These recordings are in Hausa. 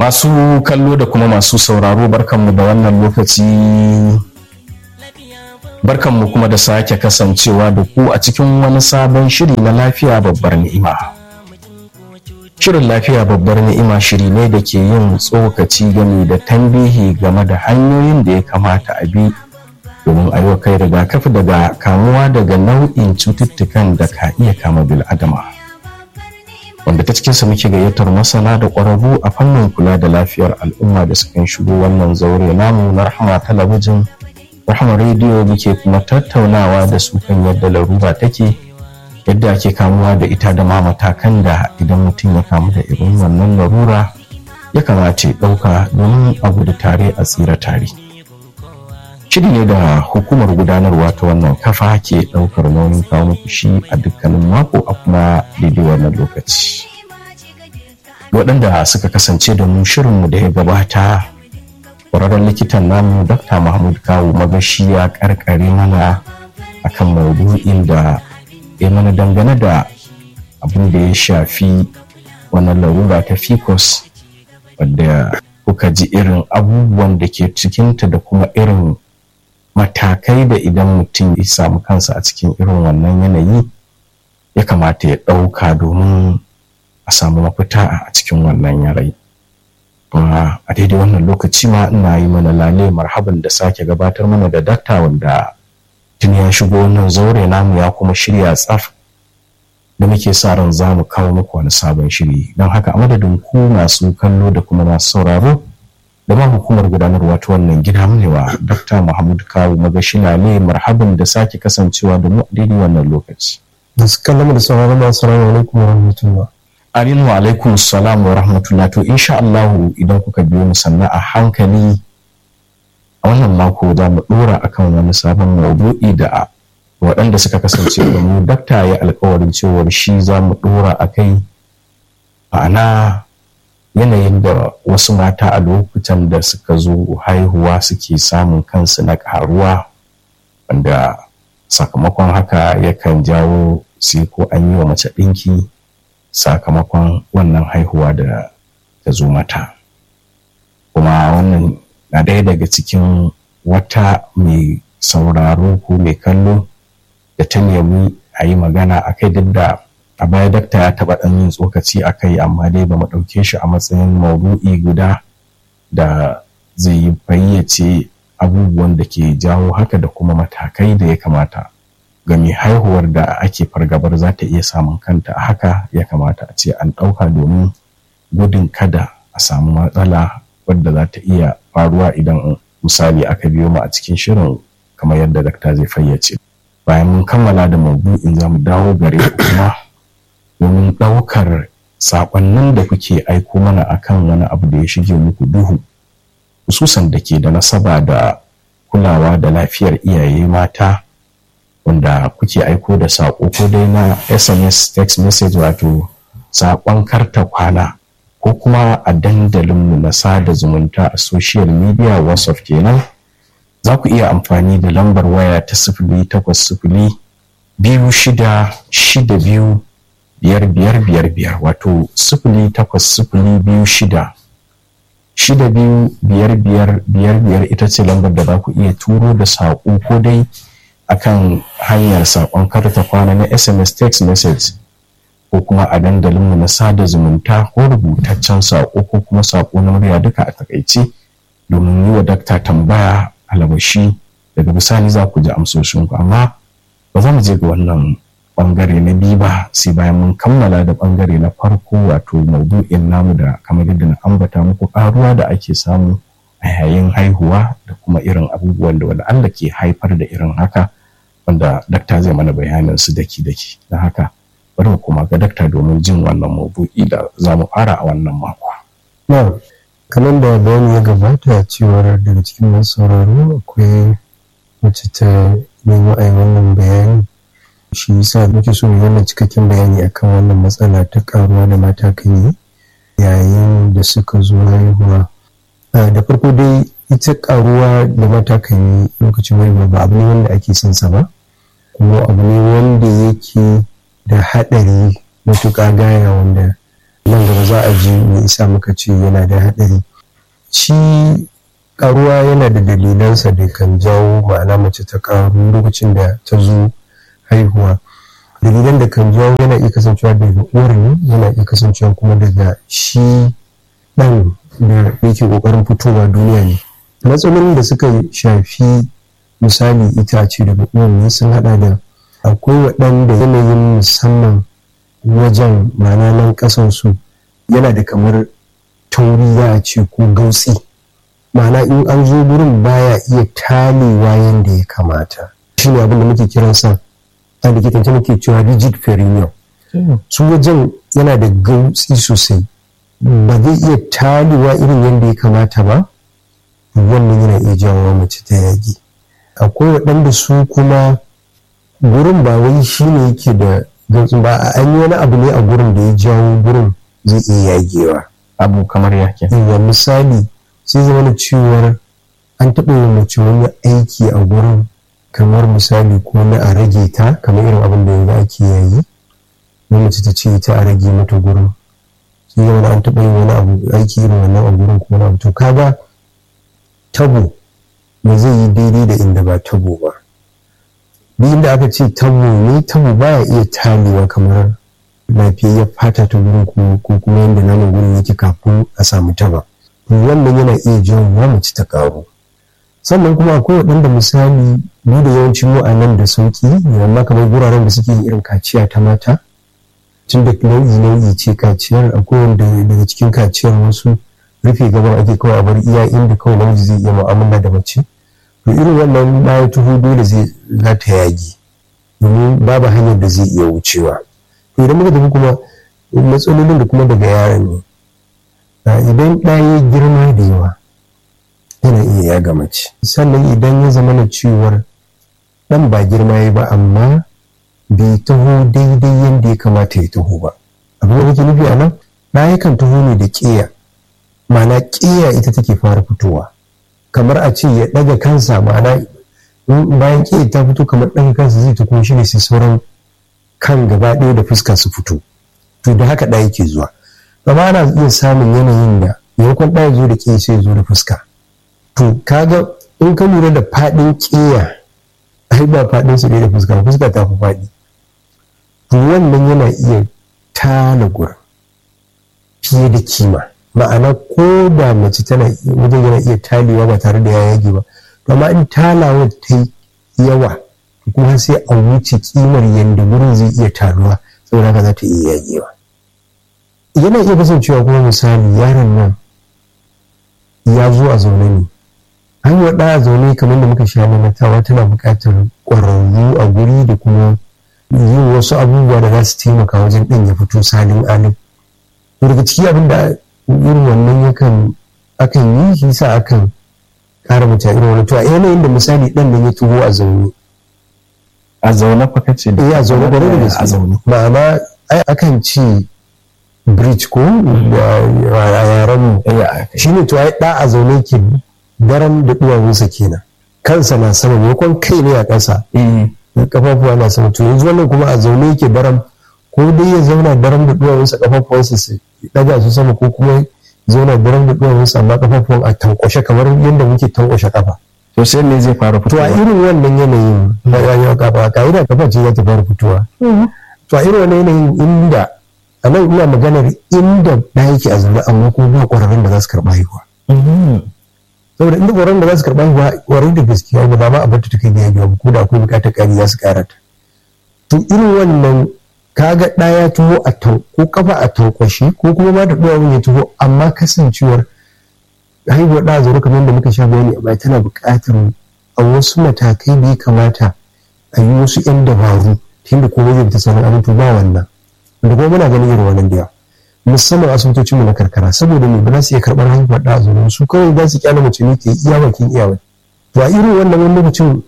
Masu kallo da kuma masu sauraro barkanmu da wannan lokaci barkanmu kuma da sake kasancewa da ku a cikin wani sabon shiri na lafiya babbar ni'ima. Shirin lafiya babbar ni'ima shiri ne da ke yin tsokaci game da tambihi game da hanyoyin da ya kamata a bi domin a yi kai rigakafi daga kamuwa daga nau'in cututtukan da ka iya kama bil'adama. wanda ta cikinsa muke gayyatar masana da ƙwararru a fannin kula da lafiyar al'umma da sukan shigo wannan zaure namu na rahama talabijin rahama rediyo muke kuma tattaunawa da su kan yadda larura take yadda ake kamuwa da ita da ma matakan da idan mutum ya kamu da irin wannan larura ya kamata ya ɗauka domin a gudu tare a tsira tare shiri ne da hukumar gudanarwa ta wannan kafa ke ɗaukar nauyin kawo muku shi a dukkanin mako a kuma daidai wannan lokaci waɗanda suka kasance da mu shirinmu da ya gabata ƙwararren likitan namu dr mahmud kawo magashi ya ƙarƙare mana akan maudu'in da ya mana dangane da abin da ya shafi wannan larura ta ficus wadda kuka ji irin abubuwan da ke cikinta da kuma irin matakai da idan mutum ya samu kansa a cikin irin wannan yanayi ya kamata ya ɗauka domin a samu mafita a cikin wannan yanayi kuma a daidai wannan lokaci ma ina yi mana lale marhaban da sake gabatar mana da dakta wanda tun ya shigo wannan zaure namu ya kuma shirya tsaf da muke sa ran za mu kawo muku wani sabon shiri don haka a madadin ku masu kallo da kuma masu sauraro da ma hukumar gudanarwa ta wannan gida munewa Dr. Muhammad Kawu Magashina ne marhaban da sake kasancewa da mu a daidai wannan lokaci. Da su kallon da sauraron masu salamu alaikum wa rahmatullah. Aminu wa alaikum salam wa rahmatullah to insha Allah idan kuka biyo mu sannan a hankali a wannan mako za mu dora akan wani sabon maudu'i da waɗanda suka kasance da mu dakta ya alkawarin cewar shi za mu dora a kai ma'ana yanayin da wasu mata a lokutan da suka zo haihuwa suke samun kansu na karuwa wanda sakamakon haka yakan jawo sai ko an yi wa mace ɗinki sakamakon wannan haihuwa da ta zo mata kuma wannan na ɗaya daga cikin wata mai sauraro ko mai kallo da ta nemi a yi magana a kai duk da a baya dakta ya taɓa ɗan yin tsokaci a kai amma dai ba mu ɗauke shi a matsayin maudu'i guda da zai yi fayyace abubuwan da ke jawo haka da kuma matakai da ya kamata ga mai haihuwar da ake fargabar za ta iya samun kanta a haka ya kamata a ce an ɗauka domin gudun kada a samu matsala wadda za ta iya faruwa idan misali aka biyo mu a cikin shirin kamar yadda dakta zai fayyace bayan mun kammala da maudu'in za mu dawo gare kuma domin ɗaukar saƙonnin da kuke aiko mana akan wani abu da ya shige muku duhu hususan da ke da nasaba da kulawa da lafiyar iyaye mata wanda kuke aiko da saƙo ko dai na sms text message wato saƙon karta kwana ko kuma a dandalinmu na sada zumunta a social media whatsapp kenan za ku iya amfani da lambar waya ta sifili takwas sifili biyu shida shida biyu biyar biyar biyar biyar wato sifili takwas sifili biyu shida shida biyu biyar biyar biyar biyar ita ce lambar da za ku iya turo da saƙo ko dai akan hanyar saƙon karta kwana na sms text message ko kuma a dandalinmu na sada zumunta ko rubutaccen saƙo ko kuma saƙo na murya duka a takaice domin yi wa dakta tambaya alabashi daga bisani za ku ji amsoshinku amma ba za mu je ga wannan bangare na biyu ba sai bayan mun kammala da bangare na farko wato maudu'in namu da kamar yadda na ambata muku karuwa da ake samu a yayin haihuwa da kuma irin abubuwan da wani Allah ke haifar da irin haka wanda dakta zai mana bayanin su daki daki don haka bari mu koma ga dakta domin jin wannan maudu'i da za mu fara a wannan mako. Na, kamar da bayani ya gabata cewar daga cikin masu sauraro akwai wacce ta nemi a wannan bayani shi yasa muke so mu wannan cikakken bayani akan wannan matsala ta karuwa da mata kan yi yayin da suka zo haihuwa da farko dai ita karuwa da mata kan yi lokacin haihuwa ba abu ne wanda ake son sa ba kuma abu ne wanda yake da haɗari matuƙa gaya wanda nan gaba za a ji me isa muka ce yana da haɗari shi karuwa yana da dalilansa da kan jawo ma'ana mace ta karu lokacin da ta zo haihuwa dalilan da kan jawo yana iya kasancewa daga uwar ne yana iya kasancewa kuma daga shi ɗan da yake ƙoƙarin fitowa duniya ne matsalolin da suka shafi misali itace daga uwar ne sun haɗa da akwai waɗanda yanayin musamman wajen ma'ana nan ƙasansu yana da kamar tauri za a ce ko gautsi ma'ana in an zo gurin baya iya talewa yadda ya kamata shi ne abin da muke kiransa a likitance muke cewa rigid perineum su wajen yana da gautsi sosai ba zai iya talewa irin yadda ya kamata ba wannan yana iya jawo mace ta yagi akwai waɗanda su kuma gurin ba wai shi ne yake da gautsin ba an yi wani abu ne a gurin da ya jawo gurin zai iya yagewa abu kamar yake yawa misali sai zama da cewar an taɓa yin mace wani aiki a gurin kamar misali ko na a rage ta kamar irin abin da yanzu ake yayi na mace ta ce ta a rage mata gurin sai zama an taɓa yin wani abu aiki irin wannan a gurin ko wani abu to kaga tabo ba zai yi daidai da inda ba tabo ba duk inda aka ce tabo ne tabo baya iya talewa kamar lafiyayyar fata ta gurin ko kuma yadda naman gurin yake kafin a samu taba wannan yana iya jawo wa mace ta karu sannan kuma akwai waɗanda misali mu da yawancin mu a nan da sauki amma kamar guraren da suke irin kaciya ta mata tun da nau'i nau'i ce kaciyar akwai wanda daga cikin kaciyar wasu rufe gaban ake kawai a bar iya inda kawai namiji zai iya mu'amala da mace to irin wannan bayan tuhu dole zai za ta yagi domin babu hanyar da zai iya wucewa to idan muka tafi kuma matsalolin da kuma daga yaron ne idan ɗaya girma da yawa yana iya yaga mace sannan idan ya zama na cewar ɗan ba girma ya ba amma bai taho daidai yadda ya kamata ya taho ba abin da nake nufi a nan ɗaya kan taho ne da ƙeya ma'ana ƙeya ita take fara fitowa kamar a ce ya ɗaga kansa ma'ana bayan ƙeya ta fito kamar ɗaga kansa zai ta kuma shi ne sai sauran kan gaba ɗaya da fuska su fito to da haka ɗaya ke zuwa amma ana iya samun yanayin da maimakon ɗaya zo da ƙeya sai zo da fuska to kaga in ka lura da faɗin ƙeya ai ba faɗin su da fuska fuska ta fi faɗi to wannan yana iya tala gurin fiye da kima ma'ana ko da mace tana wajen yana iya talewa ba tare da ya yage ba to amma in talawa ta yi yawa kuma sai a wuce kimar yadda gurin zai iya taruwa saboda haka za ta iya yagewa yana iya kasancewa kuma misali yaron nan ya zo a zaune ne hanyar ɗaya a zaune kamar da muka sha mamatawa tana buƙatar ƙwararru a guri da kuma yin wasu abubuwa da za su taimaka wajen ɗan ya fito salin alin daga ciki abin da irin wannan yakan akan yi shi sa akan ƙara mace irin wani to a yanayin da misali ɗan nan ya tuho a zaune a zaune fa kace eh a zaune kwarai da gaske a zaune ma'ana ai akan ce bridge ko a yaren mu shine to ai da a zaune ke daren da duwawunsa kenan kansa na sama maimakon kai ne a ƙasa kafafuwa na sama to yanzu wannan kuma a zaune yake daram ko dai ya zauna daram da duwawunsa kafafuwansa su daga su sama ko kuma zauna daram da duwawunsa amma kafafuwan a tankwashe kamar yadda muke tankwashe kafa to sai ne zai fara to fitowa a irin wannan yanayin ba ya yi kafa ka'ida kafa ce za ta fara fitowa to a irin wannan yanayin inda a nan ina maganar inda da yake a zaune amma kuma ba ƙwararrun da za su karɓa haihuwa saboda inda ƙwararrun da za su karɓa haihuwa ƙwararrun da gaskiya ba ma a bar ta kai da yaji ba ko da akwai buƙatar ƙari za su ƙara ta to irin wannan kaga ɗaya tuho a tau ko kafa a tankwashe ko kuma ma da ɗuwawun ya tuho amma kasancewar haihuwar ɗa zaune kamar da muka sha bayani a baya tana buƙatar a wasu matakai da ya kamata a yi wasu 'yan dabaru ta yadda komai zai fita sanar amintu ba wannan da kuma muna ganin irin wannan da yawa musamman asibitocin mu na karkara saboda me ba za su iya karɓar haihuwar ɗa zaune su kawai za su kyale mace ne ta yi iya bakin iyawa to a irin wannan wani lokacin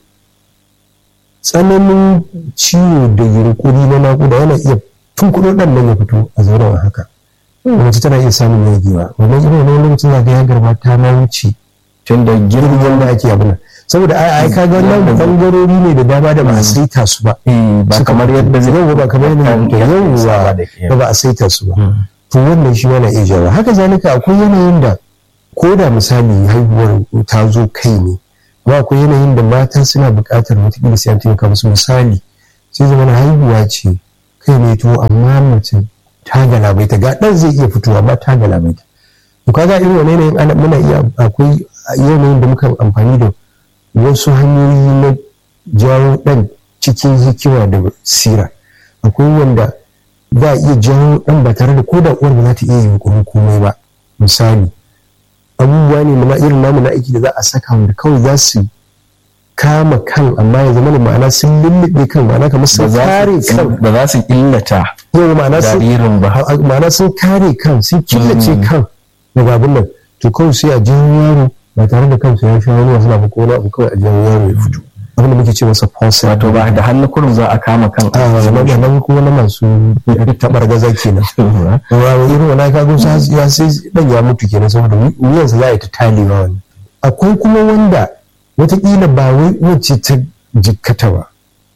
tsananin ciwo da yunkuri na naƙuda yana iya tunkuɗo ɗan nan ya fito a zauren haka mace tana iya samun yagewa wannan irin wani lokacin za ga ya garba ta ma wuce tun da girgin girman da ake abin saboda ai ai kaga wannan bangarori ne da dama da ba a saita su ba ba kamar yadda zai yau ba kamar yadda kan yau saba ba da ba ba a saita su ba to wannan shi na iya jawo haka zalika akwai yanayin da ko da misali haihuwar ta zo kai ne amma akwai yanayin da mata suna buƙatar wataƙila sai an taimaka musu misali sai zama haihuwa ce kai ne to amma mace ta galabaita ga ɗan zai iya fitowa ba ta galabaita to kaga irin wani yanayin ana muna iya akwai yanayin da muka amfani da wasu hanyoyi na jawo ɗan cikin hikima da sira akwai wanda za a iya jawo ɗan ba tare da ko da uwar ba za ta iya yunkurin komai ba misali abubuwa ne na irin namu na aiki da za a saka wanda kawai za su kama kan amma ya zama da ma'ana sun lullube kan ma'ana kamar sun kare kan ba za su illata yau ma'ana sun jaririn ba ma'ana sun kare kan sun killace kan daga abin nan to kawai sai a jawo yaro ba tare da kansu ya sha wani wasu abu ko wani abu kawai a jawo yaro ya fito abin da muke ce masa fausa wato ba da hannu kurum za a kama kan a nan nan kuma na masu tabar gaza kenan wa irin wani ka gusa ya sai dan ya mutu kenan saboda wuyansa za a yi ta talewa wani akwai kuma wanda watakila ba wai wacce ta jikkata ba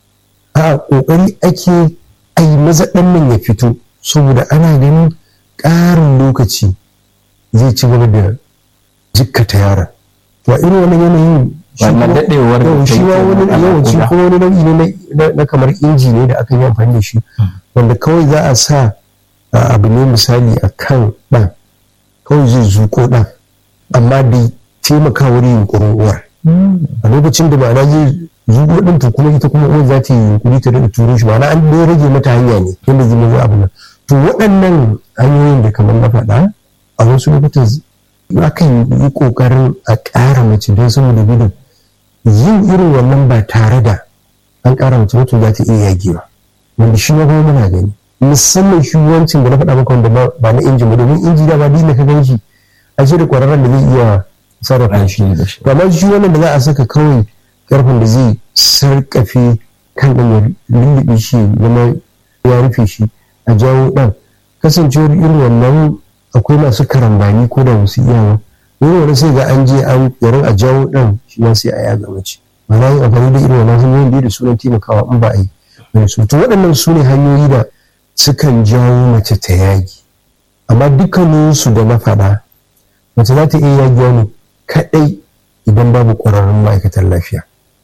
a kokari ake ai maza dan nan ya fito saboda ana ganin ƙarin lokaci zai ci gaba da jikkata yara to a irin wani yanayin wannan dadewar yau shi ma wani yawanci ko wani nau'i ne na kamar inji ne da aka yi amfani da shi wanda kawai za a sa abu ne misali a kan ɗan kawai zai zuko ɗan amma dai taimaka wurin yunkurin uwar a lokacin da ma'ana zai zuko ɗin to kuma ita kuma uwar za ta yi yunkuri ta daɗa turo shi ma'ana an dai rage mata hanya ne yadda zai mazo abu nan to waɗannan hanyoyin da kamar na faɗa a wasu lokutan akan yi ƙoƙarin a ƙara mace don saboda gudun yin irin wannan ba tare da an ƙara mace mutum za ta iya yagewa wanda shi ma kuma muna gani musamman shi wancan da na faɗa maka wanda ba na injin ba domin inji da ba dole ka gan shi a da ƙwararren da zai iya sarrafa shi to amma shi wannan da za a saka kawai ƙarfin da zai sarƙafe kan ɗan ya lullube shi zama ya rufe shi a jawo ɗan kasancewar irin wannan akwai masu karambani ko da wasu iyawa irin wani sai ga an je an yarin a jawo ɗan shi ma sai a yaga mace ba na yin amfani da irin wannan hanyoyin da sunan taimakawa in ba a yi wani su to waɗannan su ne hanyoyi da sukan jawo mace ta yagi amma dukkaninsu da na faɗa mace za ta iya yagiwa ne kaɗai idan babu ƙwararrun ma'aikatan lafiya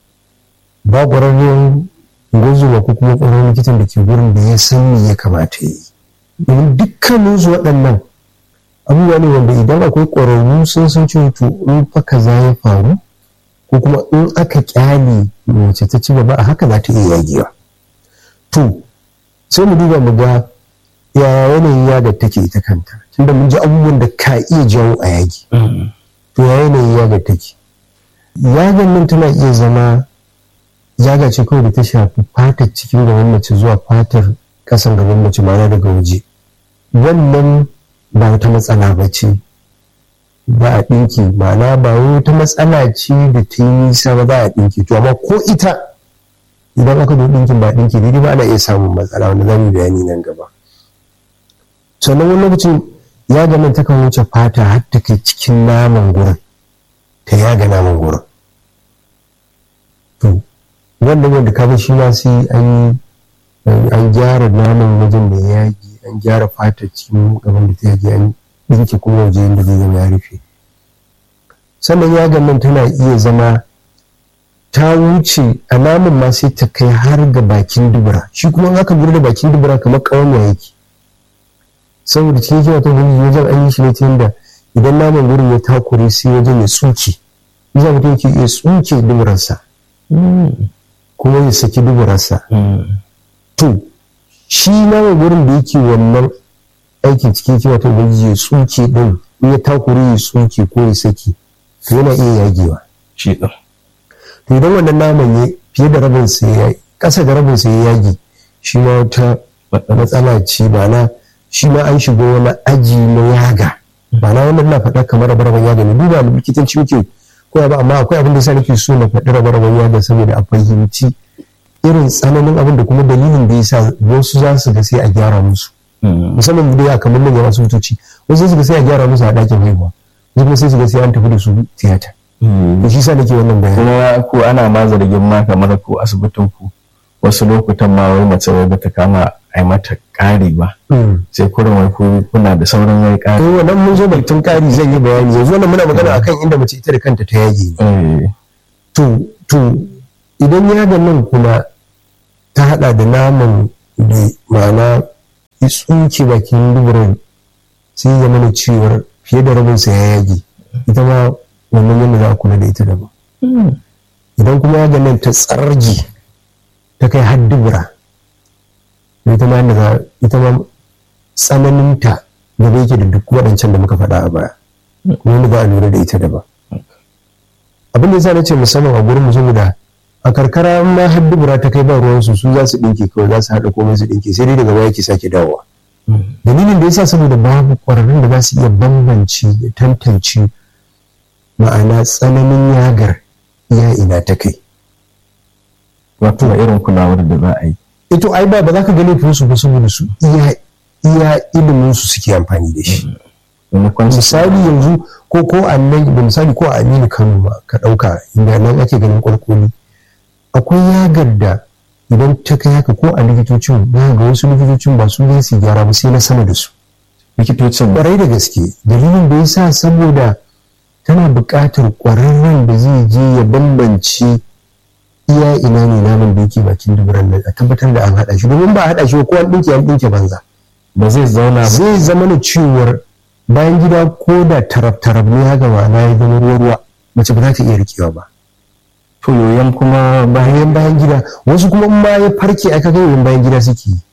ba ƙwararren gwazuwa ko kuma ƙwararren likitan da ke gurin da ya san me ya kamata ya yi domin dukkaninsu waɗannan abubuwa ne wanda idan akwai ƙwararru sun san cewa to in fa kaza ya faru ko kuma in aka kyale mace ta ci gaba a haka za ta iya yagewa to sai mu duba mu ga ya yanayin yaga take ita kanta tunda mun ji abubuwan da ka iya jawo a yagi to ya yanayin yaga take yagan nan tana iya zama yaga ce kawai da ta shafi fatar cikin gaban mace zuwa fatar kasan gaban mace ma'ana daga waje wannan ba wata matsala ba ce ba a ɗinki ma'ana ba wata matsala ce da ta yi nisa ba za a ɗinki to amma ko ita idan aka zo ɗinkin ba ɗinki daidai ba ana iya samun matsala wanda za mu bayani nan gaba sannan wani lokacin ya ga nan takan wuce fata har ta kai cikin naman gurin ta yaga naman gurin to wannan wanda ka shi ma sai an an gyara naman wajen da ya yagi an gyara fatar cikin gaban da ta yage an ɗinke kuma waje yadda zai zama ya rufe sannan yagan nan tana iya zama ta wuce alamun ma sai ta kai har ga bakin dubura shi kuma in aka da bakin dubura kamar ƙawanya yake saboda cikin hikima ta gudu wajen an yi shi ne ta yadda idan naman gurin ya takure sai wajen ya tsuke za mutum yake iya tsuke duburarsa kuma ya saki duburarsa to shi naman gurin da yake wannan aikin cikin hikima ta gudu ya tsuke din in ya takure ya tsuke ko ya saki to yana iya yagewa shi ɗin to idan wannan naman ya fiye da rabin sa ya ƙasa da rabin sa ya yage shi ma wata matsala ce ba na shi ma an shiga wani aji na yaga ba na wannan na faɗa kamar rabe-raben yaga ne duba likitanci muke koya ba amma akwai abin da sa nake so na faɗi rabe-raben yaga saboda a fahimci irin tsananin abin da kuma dalilin da yasa wasu za su ga sai a gyara musu musamman da ya kamar nan yawan asibitoci wasu su ga sai a gyara musu a ɗakin haihuwa wasu kuma sai su ga sai an tafi da su tiyata da shi sa nake wannan bayani kuma ko ana ma zargin ma kamar ko asibitin ku wasu lokutan ma wai mace wai bata kama a yi mata ƙari ba sai kurin wai ku- kuna da sauran wai to ƙari wannan mun zo batun ƙari zan yi bayani yanzu wannan muna magana akan inda mace ita da kanta ta yage ne Eh, to to idan yagan nan kuma ta hada da naman da ma'ana ya tsuke bakin duburan sai ya zama da cewar fiye da rabinsa ya yage ita ma wannan yadda za a kula da ita daban idan kuma yagan nan ta tsargi ta kai har dubura to ita ma yadda za ita ma tsananinta gaba yake da duk waɗancan da muka faɗa a baya kuma yadda za a lura da ita daban abin da yasa na ce musamman a gurin mu saboda a karkara ma har dubura ta kai ba ruwan su su za su dinke kawai za su haɗa komai su dinke sai dai daga baya ke sake dawowa dalilin da yasa saboda babu ƙwararrun da za su iya bambance da tantance ma'ana tsananin yagar iya ina ta kai wato da irin kulawar da za a yi ito ai ba ba za ka ga laifin su ba saboda su iya iya ilimin su suke amfani da shi maimakon su misali yanzu ko ko a nan da misali ko a aminu kano ba ka ɗauka inda nan ake ganin kwarkoli akwai yagar da idan ta kai haka ko a likitocin ya ga wasu likitocin ba su ne su gyara ba sai na sama da su likitocin kwarai da gaske dalilin da ya sa saboda tana buƙatar ƙwararren da zai je ya bambance iya ina ne naman da yake bakin duburan nan a tabbatar da an haɗa shi domin ba a haɗa shi ba ko an ɗinke an ɗinke banza ba zai zauna ba zai zama na cewar bayan gida ko da tarab-tarab ne haka ma'ana ya zama ruwa-ruwa mace ba za ta iya rikewa ba to yoyon kuma bayan bayan bayan gida wasu kuma in ma ya farke aka ga yoyon bayan gida suke yi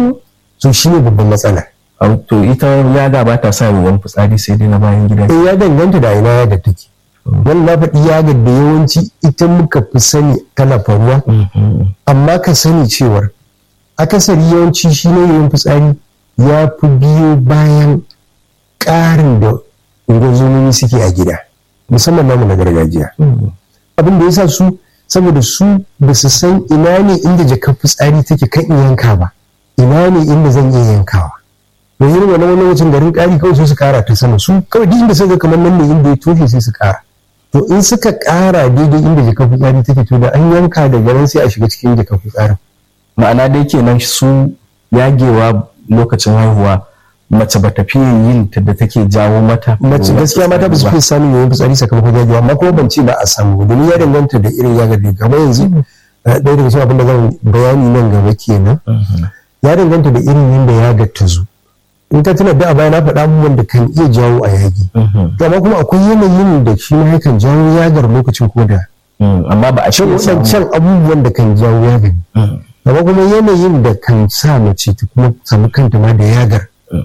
so shi ne babban matsala au, to ita yada ba ta sa yoyon fitsari sai dai na bayan gida eh ya danganta da ina yagar take wannan na faɗi yagar da yawanci ita muka fi sani tana faruwa Mhm. amma ka sani cewar akasari yawanci shi ne yoyon fitsari ya fi biyo bayan ƙarin da ungozomomi suke a gida musamman namu na gargajiya abin da ya sa su saboda su ba su san ina ne inda jakar fitsari take kan in yanka ba ina ne inda zan iya yankawa to irin wani wani wucin garin ƙari kawai sai su ƙara ta sama su kawai duk inda suka kamar nan ne inda ya toshe sai su ƙara to in suka ƙara daidai inda jakar fitsari take to da an yanka daga nan sai a shiga cikin jakar fitsarin ma'ana dai kenan su yagewa lokacin haihuwa mace ba ta fiye yin ta da take jawo mata mace gaskiya mata ba su fi samun yawan fitsari sakamakon yagewa amma kuma ban ce ba a samu ba domin ya danganta da irin yagar da gaba yanzu eh, ɗaya daga cikin abin da zan bayani nan gaba kenan Mhm. ya danganta da irin yadda yagar ta zo in ka tuna da a baya na faɗa abubuwan da kan iya jawo a yagi Mhm. to amma kuma akwai yanayin da shi ma yakan jawo yagar lokacin koda Mhm. amma ba a shan fiye samu waɗancan abubuwan da kan jawo yagar Mhm. amma kuma yanayin da kan sa mace ta kuma samu kanta ma da yagar Mm.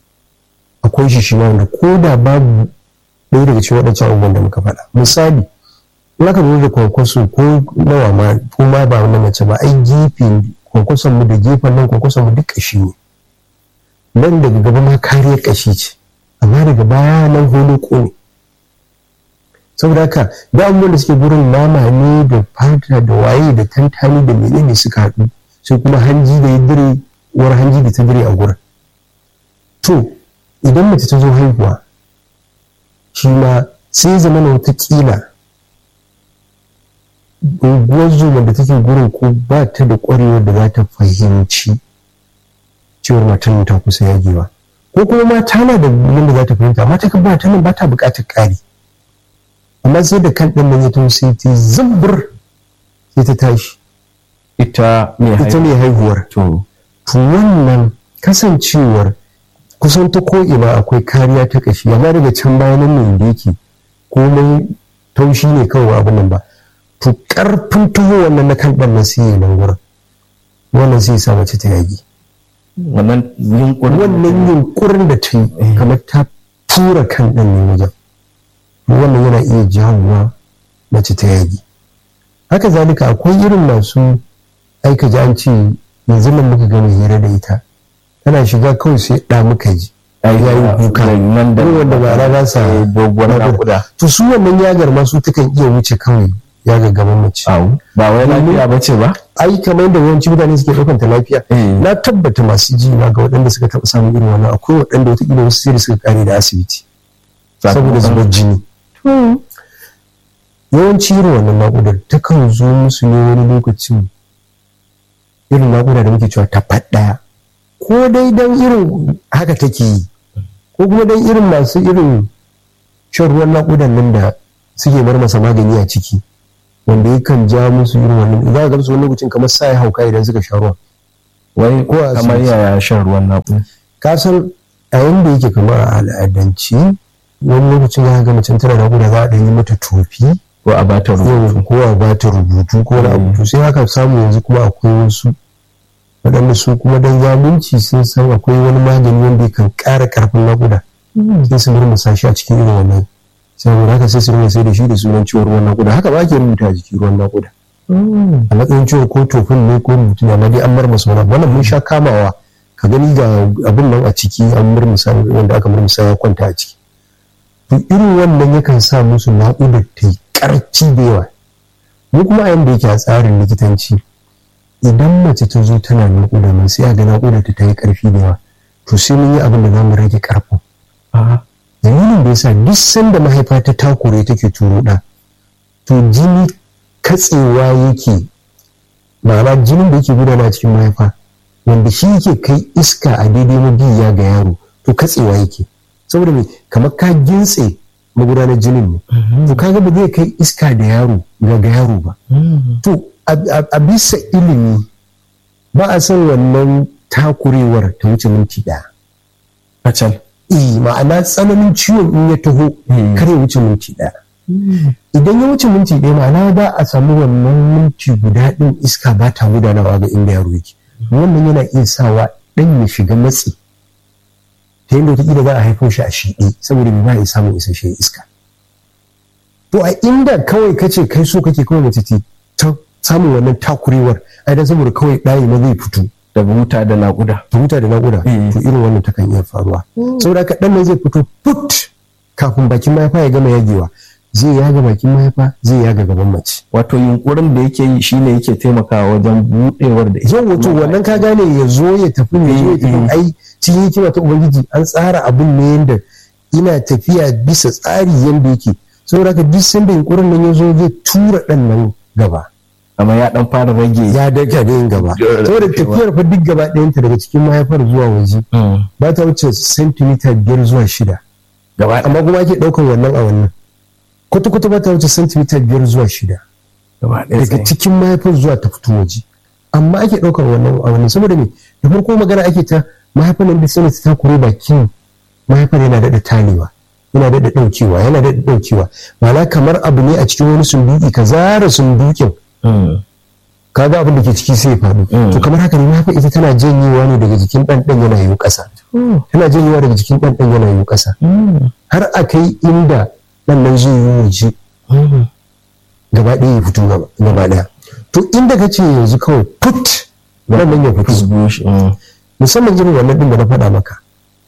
akwai shi shi ma wanda ko da babu ɗaya daga cikin waɗancan abubuwan da muka faɗa misali in aka lura da kwankwaso ko nawa ma ko ma ba wani mace ba ai gefe kwankwason mu da gefen nan kwankwason mu duk ƙashi ne nan daga gaba ma kariyar ƙashi ce amma daga baya nan holo ne saboda haka da abubuwan da suke gurin nama ne da fata da waye da tantani da menene suka haɗu sai kuma hanji da ya dire uwar hanji da ta dire a gurin to idan mace ta zo haihuwa shi ma sai zama na watakila unguwar zuma da take gurin ko ba ta da ƙwarewar da za ta fahimci cewar matan ta kusa yagewa ko kuma ma tana da yadda za ta fahimta amma ta ba ta nan ba ta buƙatar ƙari amma sai da kan ɗan nan ya taho sai ta zubbur sai ta tashi ita mai ita haihuwa ne haihuwar to to wannan kasancewar kusan ta ko'ina akwai kariya ta ƙashi amma daga can bayan nan ne da yake komai taushi ne kawai abin nan ba to ƙarfin taho wannan na kan ɗan nan sai ya nan wurin wannan sai ya sa mace ta yagi wannan yunkurin wannan yunkurin da ta yi kamar ta tura kan ɗan ne wajen wannan yana iya jawowa mace ta yagi haka zalika akwai irin masu aika ji an ce yanzu nan muka gama hira da ita tana shiga kawai sai ɗa muka ji ya yi kuka nan da Irin wanda ba ra sa doguwar nakuda to su wannan yagar ma su takan iya wuce kawai yagar gaban mace au ba wai lafiya ba ce ba ai kamar yadda yawanci mutane suke ɗaukanta lafiya Eh. na tabbata masu ji na ga waɗanda suka taɓa samun irin wannan akwai waɗanda wataƙila wasu sai da suka kare da asibiti saboda zubar jini yawanci irin wannan naƙudar takan zo musu ne wani lokacin irin naƙuda da muke cewa ta ɗaya ko dai dan irin haka take yi ko kuma dan irin masu irin shan ruwan naƙudan nan da suke bar masa magani a ciki wanda yakan ja musu irin wannan za ka gamsu wani lokacin kamar sa ya hauka idan suka sha ruwa wai ko a kamar asibiti. yaya shan ruwan naƙuda ka san a yanda yake kamar a al'adance wani lokacin za ka ga macen tana naƙuda za a ɗan yi mata tofi ko a bata rubutu yau ko a ba ta rubutu ko wani abu to sai haka samu yanzu kuma akwai wasu waɗanda su kuma dan zalunci sun san akwai wani magani wanda yakan ƙara ƙarfin naƙuda sai su murmusa shi a cikin irin wannan saboda haka sai su rinka sai da shi da sunan ciwon ruwan naƙuda haka ba ke rubuta a jiki ruwan naƙuda a matsayin ciwon ko tofin ne ko rubutu ne amma dai an marmasa wani abu. wannan mun sha kamawa ka gani ga abin nan a ciki an murmusa wanda aka murmusa ya kwanta a ciki to irin wannan yakan sa musu naƙudar ta yi ƙarfi da yawa mu kuma a yanda yake a tsarin likitanci idan mace ta zo tana naƙuda mai sai a ga naƙudar ta yi ƙarfi da yawa to sai mun yi abin da za mu rage ƙarfin Aha. dalilin da yasa duk sanda mahaifa ta takure take turo ɗa to jini katsewa yake ma'ana jinin da yake gudana a cikin mahaifa wanda shi yake kai iska a daidai mabiya ga yaro to katsewa yake saboda me kamar ka gintse magudanar jinin ne to kaga ba zai kai iska da yaro ga ga yaro ba to a- a a bisa ilimi ba a son wannan takurewar ta wuce minti ɗaya kacal eh ma'ana tsananin ciwon in ya taho Mm. kar ya wuce minti ɗaya idan ya wuce minti ɗaya ma'ana ba a samu wannan minti guda ɗin iska ba ta gudanawa ga inda yaro yake wannan yana iya sawa ɗan ya shiga matsi ta yadda wataƙila za a haifo shi a shiɗe saboda bai ba ya samun isasshen iska to a inda kawai kace kai so kake kawai mace ce ta samun wannan takurewar ai dan saboda kawai ɗayi ma zai fito daga wuta da naƙuda ta huta da naƙuda Mm. to irin wannan takan iya faruwa saboda haka ɗan nan zai fito put kafin bakin mahaifa ya gama yagewa zai yaga bakin mahaifa zai yaga gaban mace wato yunkurin da yake yi shine yake taimakawa wajen buɗewar da yau wato wannan ka gane ya zo ya tafi ne ya zo ya tafi Mm. ai cikin hikima ta ubangiji an tsara abin ne yanda ina tafiya bisa tsari yanda yake saboda haka duk sanda yunkurin nan ya zo zai tura ɗan nan gaba amma ya dan fara rage ya daga da yin gaba Dole saboda dakewa. tafiyar fa duk gaba ɗayanta daga cikin mahaifar zuwa waje Mm. ba ta wuce sentimita biyar zuwa shida gaba amma kuma ake ɗaukar wannan a wannan kwata-kwata ba ta wuce sentimita biyar zuwa shida gaba ɗaya daga tsaye. cikin mahaifar zuwa ta fito waje amma ake ɗaukar wannan a wannan saboda me da farko magana ake ta mahaifar nan da sanin ta kure bakin mahaifar yana daɗa talewa yana daɗa ɗaukewa yana daɗa ɗaukewa ma'ana kamar abu ne a cikin wani sunduki ka zara sundukin Mm. ka ga abin da ke ciki sai ya faɗo Mm. to kamar haka ne mahaifar ita tana janyewa ne daga jikin ɗan ɗan yana yiwu ƙasa tana janyewa daga jikin ɗan ɗan yana yiwu ƙasa Mm. har a kai inda ɗan nan zai yi waje Mm. gaba ɗaya ya fito gaba gaba ɗaya to inda ka ce yanzu kawai put wannan ya fito Fusgo shi. Mm. musamman irin wannan ɗin da na faɗa maka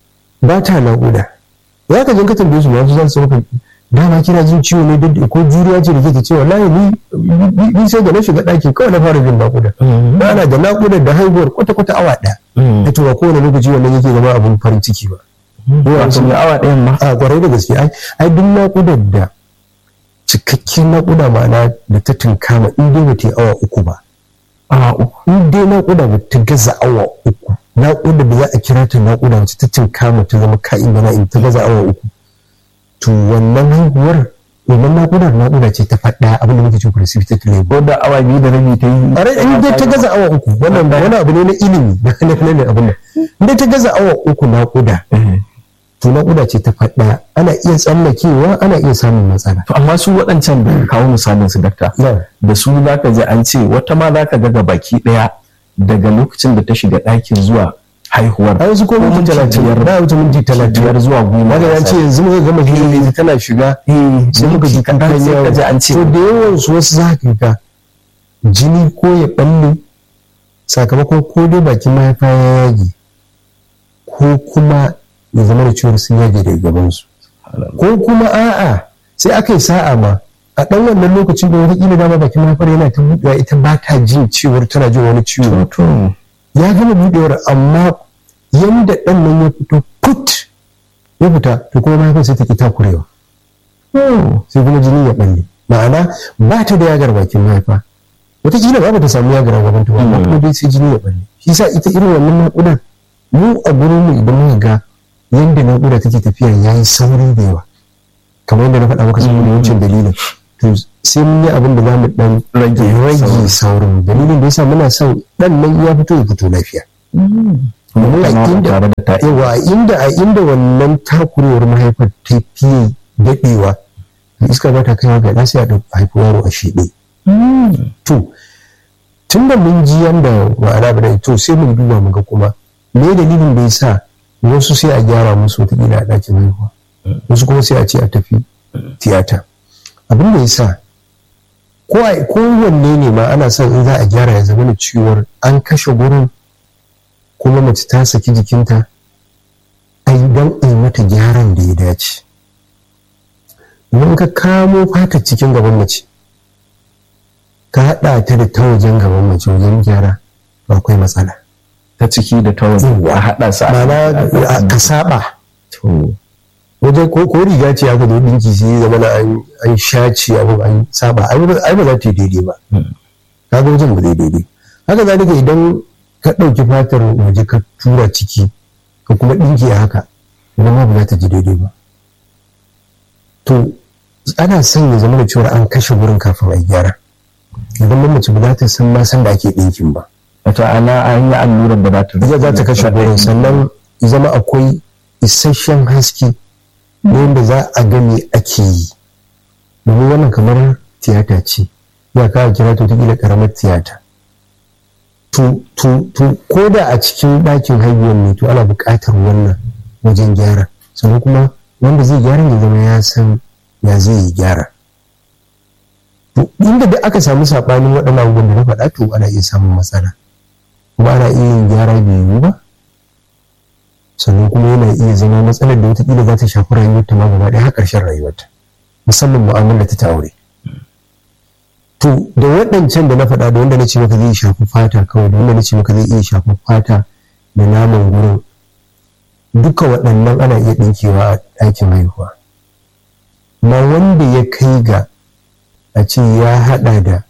ba ta naƙuda ya ka jin ka tambaye su ma su za su maka dama kina jin ciwo ne duk ko juriya ce da ke ta cewa wallahi ni ni- ni sai da na shiga ɗakin kawai na fara jin naƙuda Mm. ba na da naƙuda da haihuwar kwata-kwata awa ɗaya Mm. ta to ba kowane lokaci wannan yake zama abin farin ciki ba wato mai awa ɗayan ma a kwarai da gaske ai ai duk naƙudar da cikakken naƙuda ma'ana da ta tunkama in dai ba ta yi awa uku ba awa uku in dai naƙuda ba ta gaza awa uku naƙuda da za a kira ta naƙuda wacce ta tunkama ta zama ka'in da na'in ta gaza awa uku to wannan haihuwar wannan naƙudar naƙuda ce ta faɗa abin da muke cewa precipitate labor ko da awa biyu da rabi ta yi a rai in dai ta gaza awa uku wannan ba wani abu ne na ilimi na na na abin nan in dai ta gaza awa uku naƙuda Eh. to naƙuda ce ta faɗa ana iya tsallakewa ana iya samun matsala to amma su waɗancan da kawo misalin su dakta na da su za ka ji an ce wata ma za ka ga ga baki ɗaya daga lokacin da ta shiga ɗakin zuwa haihuwar a wasu ko minti minti talatin biyar- ba wuce minti talatin biyar zuwa goma Daga ya ce yanzu muka gama hira tana shiga sai muka ji kaɗan kukan sai ka ji an ce to da yawan su wasu za ka ga jini ko ya balle sakamakon ko dai bakin mahaifa ya yage ko kuma ya zama da ciwon sun yage daga gabansu ko kuma a'a sai aka yi sa'a ma a ɗan wannan lokacin da wataƙila dama bakin mahaifar yana ta buɗewa ita ba ta jin ciwon tana jin wani ciwo to ya gama buɗewar amma yanda ɗan nan ya fito put ya fita to kuma mahaifar sai ta ki takurewa sai kuma jini ya ɓalle ma'ana ba ta da yagar bakin mahaifa wataƙila ba ta samu ya gara gaban ta ba kuma dai sai jini ya balle shi sa ita irin wannan naƙudar mu a gurin mu idan muka ga yanda naƙuda take tafiya ya yi sauri da yawa kamar yadda na faɗa maka saboda wancan dalilin to sai mun yi abin da za mu ɗan rage saurin dalilin da yasa muna son ɗan nan ya fito ya fito lafiya yawa inda a inda wannan takurewar mahaifar ta fiye daɗewa iska ba ta kaiwa ga sai a ɗauki haifi yaro a shiɗe to tun da mun ji yanda ma'ana ba to sai mun duba mu ga kuma me dalilin da yasa wasu sai a gyara musu wataƙila a ɗakin haihuwa wasu kuma sai a ce a tafi tiyata abin da yasa kowanne ne ma ana son in za a gyara ya zama da ciwon an kashe gurin kuma mace ta saki jikinta a yi don a yi mata gyaran da ya dace idan ka kamo fata cikin gaban mace ka haɗa ta da ta wajen gaban mace wajen gyara ba akwai matsala ta ciki da ta wajen a haɗa su a ka saba wajen ko riga ce aka zo dinki sai zama na an shaci abu an saba ai ba za ta yi daidai ba kaga wajen ba zai daidai haka zalika idan ka ɗauki fatar waje ka tura ciki ka kuma ɗinke haka idan ma ba za ta ji daidai ba to ana son ya zama da cewa an kashe wurin kafin a gyara idan mace ba za ta san ma san da ake ɗinkin ba wato ana an yi allurar da za ta za ta kashe wurin sannan zama akwai isasshen haske wanda za a ga me ake yi domin wannan kamar tiyata ce ya kawo kira ta kila karamar tiyata to ko da a cikin ɗakin haihuwar ne to ana buƙatar wannan wajen gyara sannan kuma wanda zai gyara ya zama ya san ya zai yi gyara to inda da aka samu saɓanin waɗannan abubuwan da na faɗa to ana iya samun matsala kuma ana iya yin gyara bai yiwu ba sannan kuma yana iya zama matsalar da wataƙila za ta shafi rayuwarta ma gaba ɗaya har ƙarshen rayuwarta musamman mu'amala ta aure to da waɗancan da na faɗa da wanda na ce maka zai shafi fata kawai da wanda na ce maka zai iya shafi fata da naman gurin duka waɗannan ana iya ɗinkewa a ɗakin haihuwa ma wanda ya kai ga a ce ya haɗa da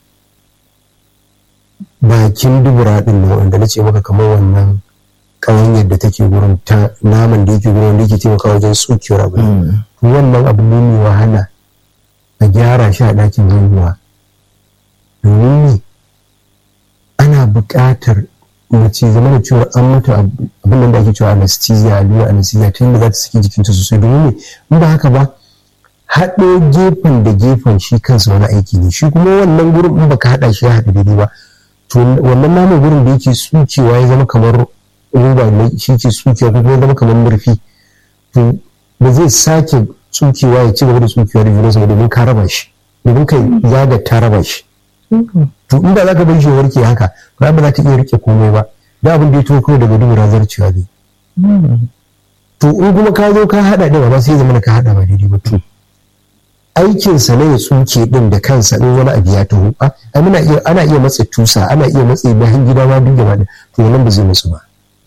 bakin dubura ɗin nan wanda na ce maka kamar wannan ƙawanyar da take gurin ta naman da yake gurin da yake taimaka wajen tsukewar abu wannan abu ne mai wahala a gyara shi a ɗakin haihuwa domin ne ana buƙatar mace zama da cewa an mata abin da ake cewa anesthesia allura anesthesia ta yadda za ta saki jikinta sosai domin ne in ba haka ba haɗo gefen da gefen shi kansa wani aiki ne shi kuma wannan gurin in baka haɗa shi ya haɗu daidai ba to wannan naman gurin da yake tsukewa ya zama kamar roba ne shi ke tsukewa ko kuma zama kamar murfi to ba zai sake tsukewa ya ci gaba da tsukewa da junansa domin ka raba shi domin kai zaga ta raba shi to inda za ka bar shi warke haka ba ba za ta iya rike komai ba da abin da ya tuwo kawai daga dubura zarcewa ne to in kuma ka zo ka haɗa ɗin ba sai zama ka haɗa ba daidai ba to aikinsa ne ya tsuke ɗin da kansa in wani abu ya taho ana iya ana iya matse tusa ana iya matse bayan gida ma duk gaba to nan ba zai musu ba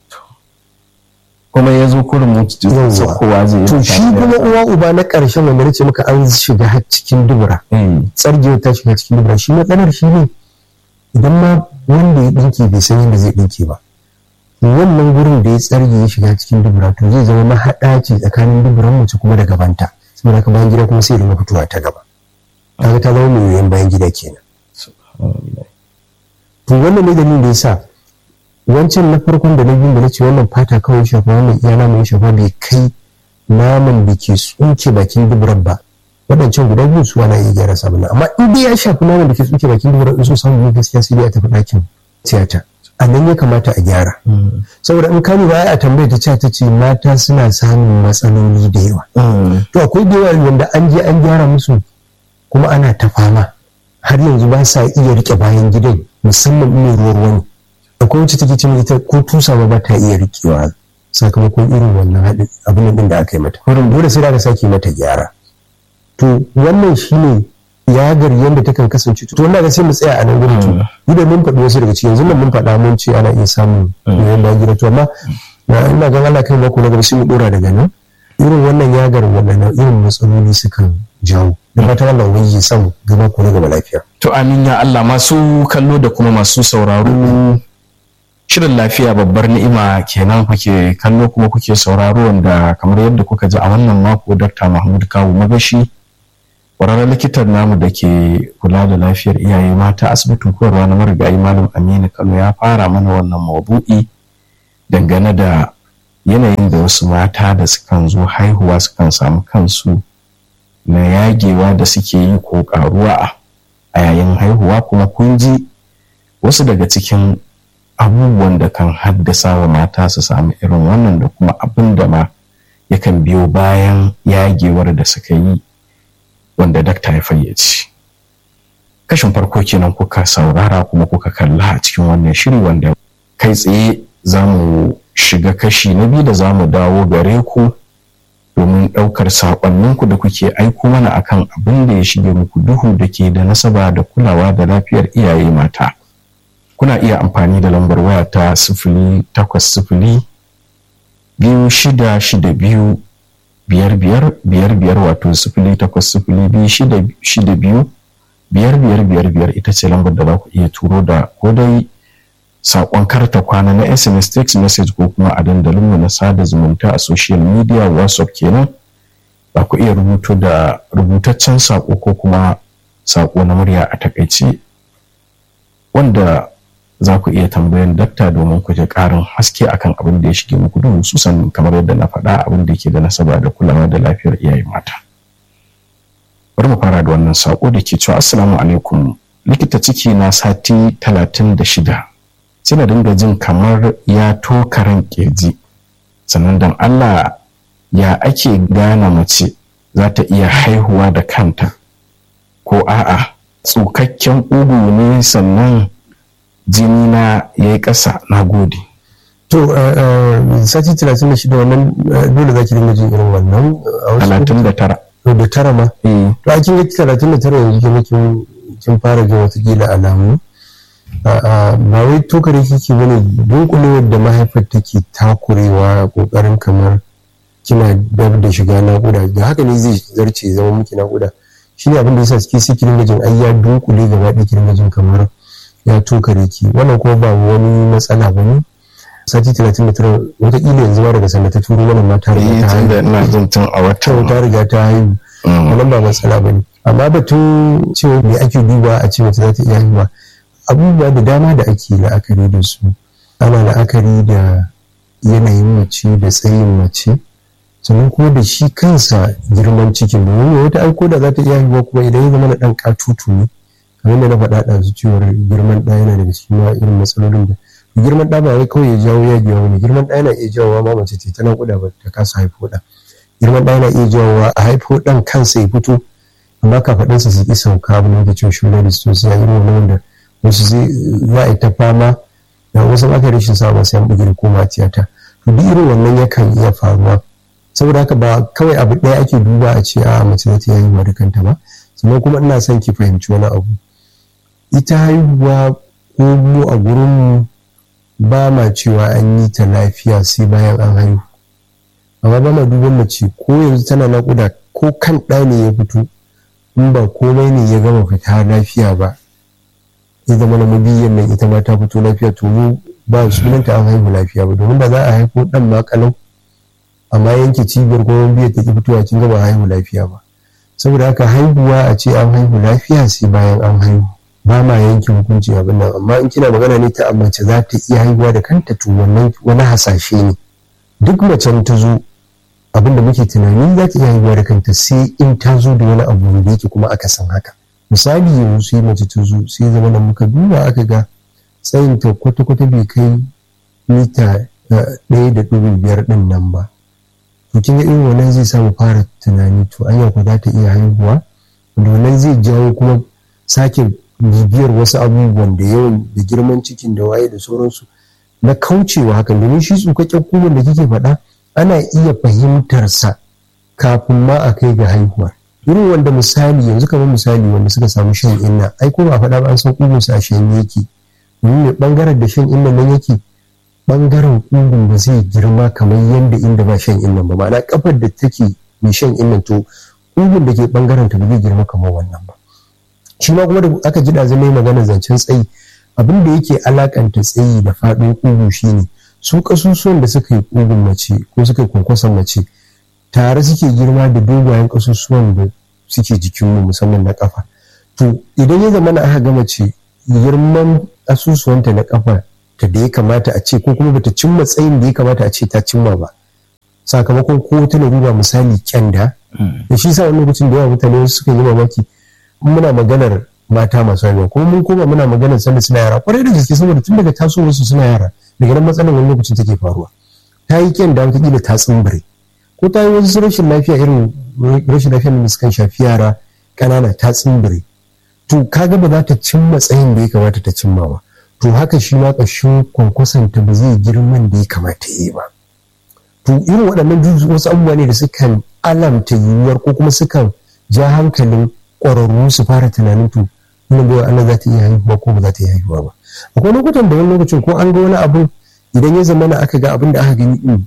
kuma ya zo kurin mutu kowa zai yi to shi kuma uwa uba na ƙarshen wanda nace maka an shiga har cikin dubura tsargewa ta shiga cikin dubura shi matsalar shi ne idan ma wanda ya ɗinke bai san yadda zai ɗinke ba wannan gurin da ya tsarge ya shiga cikin dubura to zai zama mahaɗa ce tsakanin duburan mace kuma da gabanta saboda haka bayan gida kuma sai da fitowa ta gaba kaga ta zama mai yoyon bayan gida kenan to wannan ne dalilin da ya sa wancan na farkon da na biyu da na ce wannan fata kawai shafa wannan iya naman shafa bai kai naman da ke tsuke bakin duburan ba waɗancan guda biyu su ana iya gyara sabon amma in dai ya shafi naman da ke tsuke bakin duburan in so samu ne gaskiya sai dai a tafi ɗakin tiyata a nan ya kamata a gyara saboda in kani ba a tambayar ta ta ce mata suna samun matsaloli da yawa to akwai da yawa wanda an je an gyara musu kuma ana ta fama har yanzu ba sa iya rike bayan gidan musamman in ruwa ruwa ne akwai wacce take cin ita ko tusa ba ta iya rikewa sakamakon irin wannan haɗin abin din da aka yi mata wurin dole sai da sake mata gyara to wannan shine yagar yadda takan kasance to wannan ga sai mu tsaya a nan gurin to ni da mun faɗi wasu daga cikin yanzu nan mun faɗa mun ce ana iya samun yoyon bayan gida to amma na ina ga Allah kai mako na gaba sai mu dora daga nan irin wannan yagar waɗannan irin matsaloli sukan jawo da fatan Allah ubangiji samu gaba ko gaba lafiya to amin ya Allah masu kallo da kuma masu sauraro shirin lafiya babbar ni'ima kenan kuke kallo kuma kuke sauraro wanda kamar yadda kuka ji a wannan mako Dr. Mahmud Kawu Magashi ƙwararren likitan namu da ke kula da lafiyar iyaye mata asibitin koyarwa na marigayi malam Aminu Kano ya fara mana wannan maudu'i dangane da yanayin da wasu mata da sukan zo haihuwa sukan samu kansu na yagewa da suke yi ko karuwa a yayin haihuwa kuma kun ji wasu daga cikin abubuwan da kan haddasa wa mata su samu irin wannan da kuma abin da ma yakan biyo bayan yagewar da suka yi wanda dakta ya fayyace kashin farko kenan kuka saurara kuma kuka kalla a cikin wannan shiri wanda kai tsaye za mu shiga kashi na biyu da za mu dawo gare ku domin ɗaukar saƙonninku da kuke aiko mana akan abin da ya shige muku duhu da ke da nasaba da kulawa da lafiyar iyaye mata kuna iya amfani da lambar waya ta sifili takwas sifili biyu shida shida biyu biyar biyar biyar biyar wato sifili takwas sifili biyu shida shida biyu biyar biyar biyar biyar ita ce lambar da za ku iya turo da ko dai saƙon karta kwana na sms text message ko kuma a dandalinmu na sada zumunta a social media whatsapp kenan za ku iya rubuto da rubutaccen saƙo ko kuma saƙo na murya a takaice wanda za ku iya tambayan dakta domin ku ji ƙarin haske akan abin da ya shige muku duhu susan kamar yadda na faɗa abin da ke da nasaba da kulawa da lafiyar iyaye mata bari mu fara da wannan saƙo da ke cewa assalamu alaikum likita ciki na sati talatin da shida sai na dinga jin kamar ya tokaran ƙirji sannan don allah ya ake gane mace za ta iya haihuwa da kanta ko a'a tsukakken ƙugu ne sannan jini na ya yi ƙasa na gode to sati talatin da shida wannan dole za ki dinga jin irin wannan talatin da tara da tara ma to a kin ga talatin da tara yanzu kin fara jin watakila alamu ba wai tokare kike bane dunkulewar da mahaifar take takurewa kokarin kamar kina dab da shiga naƙuda da haka ne zai zarce zama miki naƙuda shi ne abin da yasa suke sai kirin jin ai ya dunkule gaba ɗaya kirin jin kamar ya tokare ki wannan kuma ba wani matsala ba ne sati talatin da tara wataƙila yanzu ma daga sanda ta turo mana ma ta riga ta haihu ina jin tun a wata ta riga ta haihu wannan ba matsala ba ne amma batun cewa me ake duba a ce mace za ta iya haihuwa abubuwa da dama da ake la'akari da su ana la'akari da yanayin mace da tsayin mace sannan kuma da shi kansa girman cikin domin wata aiko da za ta iya haihuwa kuma idan ya zama na ɗan katutu ne kamar da na faɗa ɗazu cewar girman ɗa yana daga cikin irin matsalolin da girman ɗa ba wai kawai ya jawo yagewa wani girman ɗa yana iya jawowa ma mace ce ta naƙuda ba ta kasa haifo ɗa girman ɗa yana iya jawowa a haifo ɗan kansa ya fito amma kafaɗinsa su ƙi sauka abu ne da cewa shi da su sai irin wani wanda wasu zai za a yi ta fama da wasu aka rashin sa sai an bugi koma tiyata to duk irin wannan yakan iya faruwa saboda haka ba kawai abu ɗaya ake duba a ce a mace za ta yi haihuwa da kanta ba sannan kuma ina son ki fahimci wani abu ita haihuwa ko mu a gurinmu ba ma cewa an yi ta lafiya sai bayan an haihu amma ba ma duban mace ko yanzu tana naƙuda ko kan ɗa ne ya fito in ba komai ne ya gama fita lafiya ba ya zama na mabiyan nan ita ma ta fito lafiya to mu ba sunanta an haihu lafiya ba domin da za a haifo ɗan ma kalau amma yanke cibiyar ko biyar ta ki fitowa kin ga ba haihu lafiya ba saboda haka haihuwa a ce an haihu lafiya sai bayan an haihu ba ma yanke hukunci abin nan amma in kina magana ne ta mace za ta iya haihuwa da kanta to wannan wani hasashe ne duk macen ta zo abin da muke tunani za ta iya haihuwa da kanta sai in ta zo da wani abu da yake kuma aka san haka misali yanzu sai mace ta zo sai zama da muka duba aka ga tsayin ta kwata-kwata bai kai mita ɗaya da ɗigo biyar ɗin nan ba to kin ga irin wannan zai samu fara tunani to anya ko za ta iya haihuwa wanda wannan zai jawo kuma sake bibiyar wasu abubuwan da yawan da girman cikin da waye da sauransu na kaucewa hakan domin shi tsukakken kuman da kike faɗa ana iya fahimtarsa kafin ma a kai ga haihuwa irin wanda misali yanzu kamar misali wanda suka samu shan inna ai ko ba faɗa ba an san kugunsa a shan yake domin mai bangaren da shan inna nan yake bangaren ƙugun ba zai girma kamar yadda inda ba shan innan ba ma'ana kafar da take mai shan innan to ƙugun da ke bangaren ta ba zai girma kamar wannan ba shi ma kuma da aka ji da zama magana zancen tsayi abin da yake alakanta tsayi da faɗin ƙugu shine su ƙasusuwan da suka yi ƙugun mace ko suka yi kwankwason mace tare suke girma da dogayen ƙasusuwan da suke jikinmu musamman na ƙafa to idan ya zama na aka ga mace girman asusuwanta na ƙafa ta da ya kamata a ce ko kuma bata cimma tsayin da ya kamata a ce ta cimma ba sakamakon ko ta larura misali kyanda da shi sa wani lokacin da yawa mutane suka yi mamaki muna maganar mata masu haihuwa kuma mun koma muna maganar sanda suna yara kwarai da gaske saboda tun daga tasowarsu suna yara daga nan matsalar wani lokacin take faruwa ta yi kyanda wataƙila ta tsimbire ko ta yi wasu rashin lafiya irin rashin lafiyar da sukan shafi yara ƙanana ta tsimbire to kaga ba za ta cimma tsayin da ya kamata ta cimma ba to haka shi ma ƙashin kwankwasanta ba zai girman da ya kamata ya yi ba to irin waɗannan wasu abubuwa ne da sukan alamta yiwuwar ko kuma sukan ja hankalin ƙwararru su fara tunanin to wannan bai Allah za ta iya haihuwa ko ba za ta iya haihuwa ba akwai lokutan da wani lokacin ko an ga wani abu idan ya zama na aka ga abin da aka gani din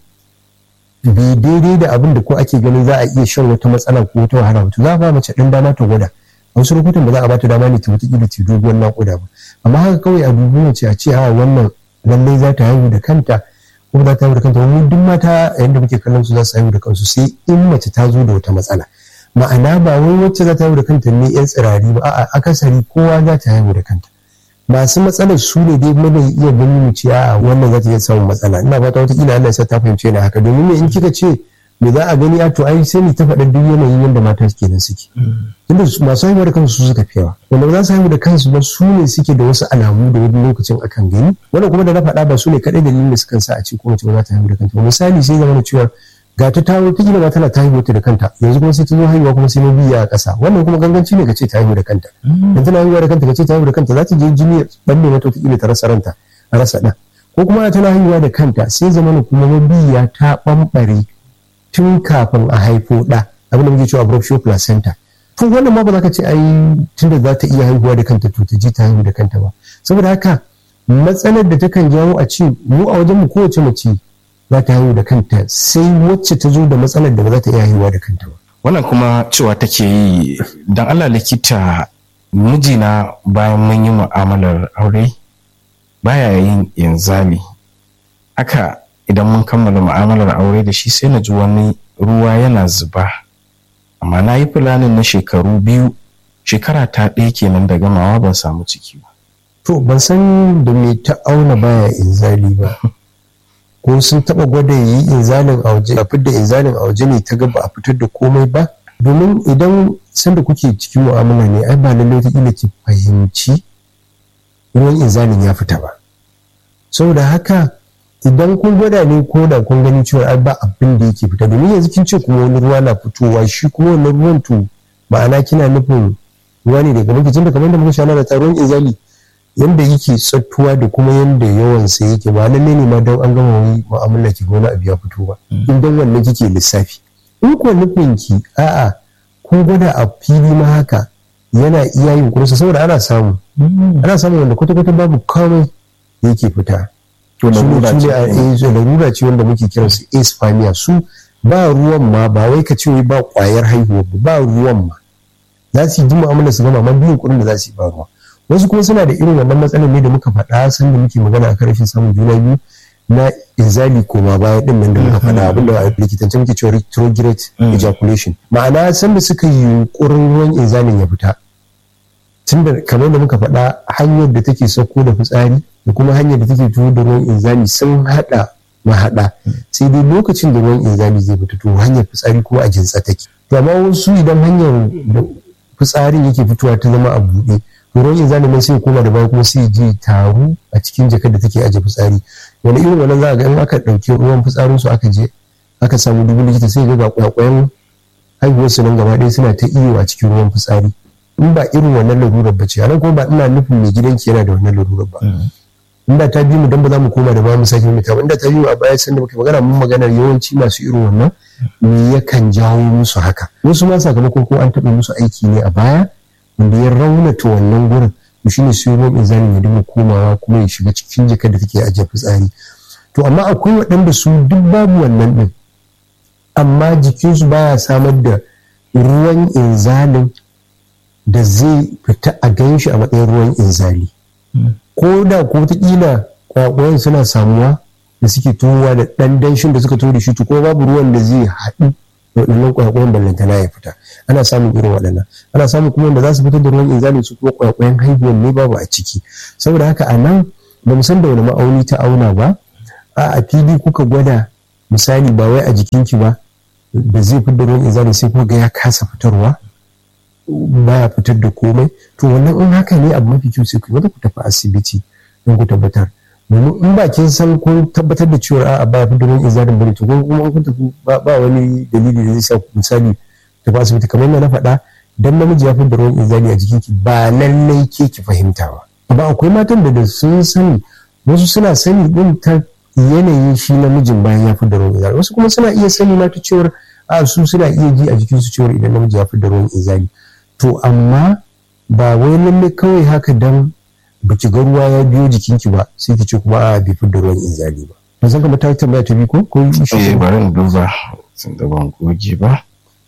bai daidai da abin da ko ake ganin za a iya shan wata matsala ko wata wahala ba to za a ba mace ɗan dama ta gwada a wasu lokutan ba za a bata dama ne ta wata ta doguwar naƙuda ba amma haka kawai a dubu mace a ce a wannan lallai za ta haihu da kanta ko za ta haihu da kanta wani duk mata yadda muke kallon su za su haihu da kansu sai in mace ta zo da wata matsala ma'ana ba wai wacce za ta haihu da kanta ne yan tsirari ba a'a akasari kowa za ta haihu da kanta masu matsalar su ne dai mana iya ganin mu ce a wannan za ta iya samun matsala ina fata wata kila Allah ya sa ta fahimce ni haka domin me in kika ce me za a gani a to ai sai ni ta faɗa duk yanayin yadda mata suke nan suke tunda masu haihuwa da kansu su suka fi yawa wanda ba za su haihu da kansu ba su ne suke da wasu alamu da wani lokacin akan gani wanda kuma da na faɗa ba su ne kaɗai dalilin da sukan sa a ce ko mace ba za ta haihu da kanta misali sai zama cewa ga ta tawo ta gina tana ta haihuwa da kanta yanzu kuma sai ta zo haihuwa kuma sai na biya a ƙasa wannan kuma ganganci ne ka ce ta haihu da kanta dan tana haihuwa da kanta ka ce ta haihu da kanta za ta je jini balle mata wata kila ta rasa ranta a rasa ɗan ko kuma tana haihuwa da kanta sai zama kuma mabiya ta ɓamɓare tun kafin a haifo ɗa abin da muke cewa abruptio placenta to wannan ma ba za ka ce ai tunda za ta iya haihuwa da kanta to ta je ta haihu da kanta ba saboda haka matsalar da takan jawo a ce mu a wajen mu kowace mace za ta haihu da kanta sai wacce ta zo da matsalar da ba za ta iya haihuwa da kanta ba wannan kuma cewa take yi dan Allah likita mijina bayan mun yi mu'amalar aure baya yin inzali haka idan mun kammala mu'amalar aure da shi sai na ji wani ruwa yana zuba amma na yi fulanin na shekaru biyu shekara ta ɗaya kenan da gamawa ban samu ciki ba to ban san da me ta auna baya inzali ba ko sun taba gwada yi inzalin a waje a fitar inzalin a waje ne ta ga ba a fitar da komai ba domin idan sanda kuke cikin mu'amala ne ai ba lallai ta ila ki fahimci ruwan inzalin ya fita ba saboda haka idan kun gwada ne ko da kun gani cewa ai ba abin da yake fita domin yanzu kin ce kuma wani ruwa na fitowa shi kuma wani ruwan to ma'ana kina nufin ruwa ne daga lokacin da kamar da muka shana da taruwan izali yanda yake tsattuwa da kuma yanda yawan sa yake ba lalle ne ma don an gama wani mu'amala ki gona abu ya fito ba idan wannan kike lissafi in ko nufin ki a'a kun gwada a fili ma haka yana iya yin kursa saboda ana samu ana samu wanda kwata-kwata babu komai yake fita to larura ce wanda muke kiran su aspamia su ba ruwan ma ba wai ka ce ba kwayar haihuwa ba ruwan ma za su yi mu'amala su gama amma biyun kuɗin da za su yi ba ruwa wasu kuma suna da irin wannan matsalar ne da muka faɗa san da muke magana akan rashin samun juna biyu na inzali koma baya din nan da muka faɗa abinda a likitance muke cewa retrograde ejaculation ma'ana san da suka yi yunkurin ruwan inzalin ya fita tunda kamar da muka faɗa hanyar da take sauko da fitsari da kuma hanyar da take tuwo da ruwan inzali sun haɗa mahaɗa sai dai lokacin da ruwan inzali zai fita to hanyar fitsari ko a jinsa take to amma wasu idan hanyar da fitsarin yake fitowa ta zama a buɗe ruwan inzali nan sai koma da baya kuma sai je taru a cikin jakar da take aje fitsari wani irin wannan za a ga in aka ɗauki ruwan fitsarin su aka je aka samu dubu likita sai ga kwakwayen haihuwar su nan gaba ɗaya suna ta iyo a cikin ruwan fitsari in ba irin wannan larurar ba ce anan kuma ba ina nufin mai gidanki yana da wannan larurar ba inda ta bi mu dan ba za mu koma da ba mu sake mu ba inda ta bi mu a baya sanda muka magana mun maganar yawanci masu irin wannan me yakan jawo musu haka wasu ma sakamakon ko an taɓa musu aiki ne a baya wanda ya raunata wannan gurin to shine sai ruwan inzalin ya dinga komawa kuma ya shiga cikin jikar da take ajiye fitsari to amma akwai waɗanda su duk babu wannan ɗin amma jikinsu baya samar da ruwan inzalin da zai fita a gan shi a matsayin ruwan inzali ko da ko wataƙila kwakwayen suna samuwa da suke tuwowa da ɗan danshin da suka tuwo da shi to ko babu ruwan da zai haɗu da waɗannan kwakwayen ballantana ya fita ana samun irin waɗannan ana samun kuma wanda za su fitar da ruwan inzali su kuma kwakwayen haihuwan ne babu a ciki saboda haka a nan ba mu san da wani ma'auni ta auna ba a a fili kuka gwada misali ba wai a jikinki ba da zai fitar da ruwan inzali sai kuma ga ya kasa fitarwa baya fitar da komai to wannan in haka ne abu mafi kyau sai ku wanda ku tafi asibiti don ku tabbatar domin in ba kin san kun tabbatar da cewa a'a baya fitar da ruwan inzalin bane to kuma kun tafi ba wani dalili da zai sa ku misali tafi asibiti kamar yadda na faɗa dan namiji ya fitar da ruwan inzali a jikinki ba lallai ke ki fahimta ba amma akwai matan da sun sani wasu suna sani din ta yanayin shi namijin bayan ya fitar da ruwan inzali wasu kuma suna iya sani ma ta cewar a su suna iya ji a jikinsu cewar idan namiji ya fitar da ruwan inzali to amma ba wai lalle kawai haka dan baki ga ruwa ya biyo jikinki ba sai ki ce kuma a bai fitar da ruwan inzali ba ba san kamar ta tambaya ta bi ko ko eh bari in duba sun da ban goge ba